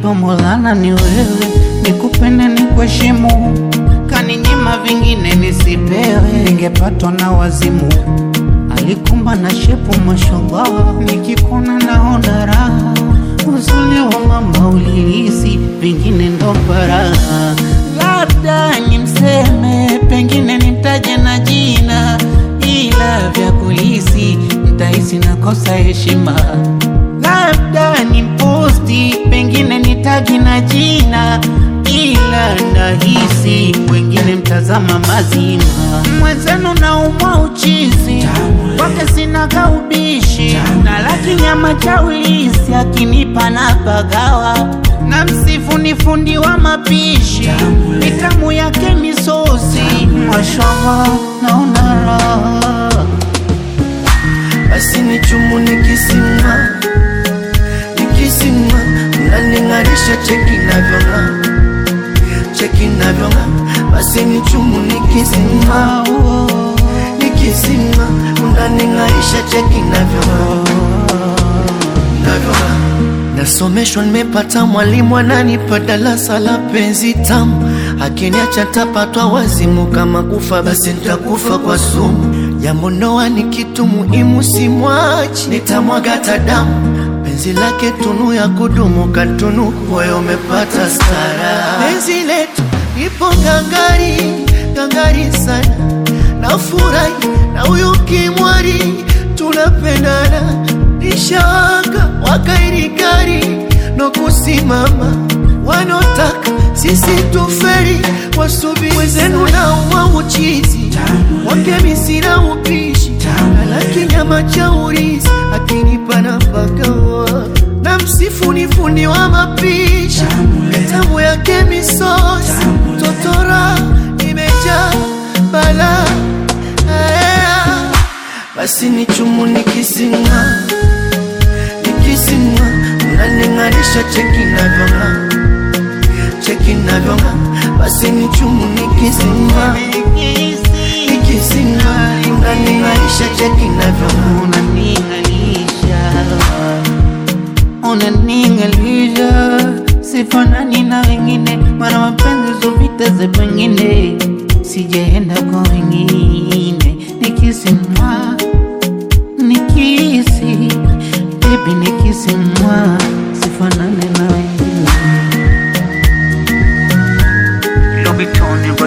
somo lana ni wewe, nikupende ni kuheshimu, kaninyima vingine nisipewe, ningepatwa na wazimu. Alikumba na shepu mashallah, nikikona naona raha, uzuri wa mama ulihisi, vingine ndo baraha. Labda nimseme, pengine nimtaje na jina, ila vya kulisi nitahisi nakosa heshima labda ni posti, pengine nitagi na jina, ila nahisi wengine mtazama mazima. Mwenzenu naumwa uchizi kwake sinaga ubishi, na laki nyama cha ulisi akinipa na pagawa na msifu ni fundi wa mapishi, mitamu yake misosi, mashallah naona raha basi ni chumu nikisimama nikisimama unaning'arisha cheki navyong'aa cheki navyong'aa basi ni chumu nikisimama nikisimama unaning'arisha cheki navyong'aa navyong'aa Nasomeshwa, nimepata mwalimu ananipa darasa la penzi tamu, akiniacha tapatwa wazimu, kama kufa basi nitakufa kwa sumu. Jambo ndoa ni kitu muhimu, simwachi, nitamwaga hata damu. Penzi lake tunu ya kudumu, katunu moyo umepata stara. Penzi letu ipo ngangari, ngangari sana, nafurahi na huyu kimwari, tunapendana nishawaka wakairikari no kusimama wanotaka sisi tuferi wasubiri wezenu na uwa uchizi wake misina upishi alaki nyama cha urizi akinipa nafakawa na msifu ni fundi wa mapishi tamu yake misosi totora imejaa balaa Aya, basi ni chumu nikisinga nikisinga unaning'arisha cheki navyong'aa cheki navyong'aa basi ni chumu nikisinga nikisinga unaning'arisha cheki navyong'aa unaning'alisha unaning'alisha sifanani na wengine mara mapenzi zovita za pengine sijaenda kwa wengine nikisimwa nikisi bebi nikisimwa sifanani na wengine Lobitoni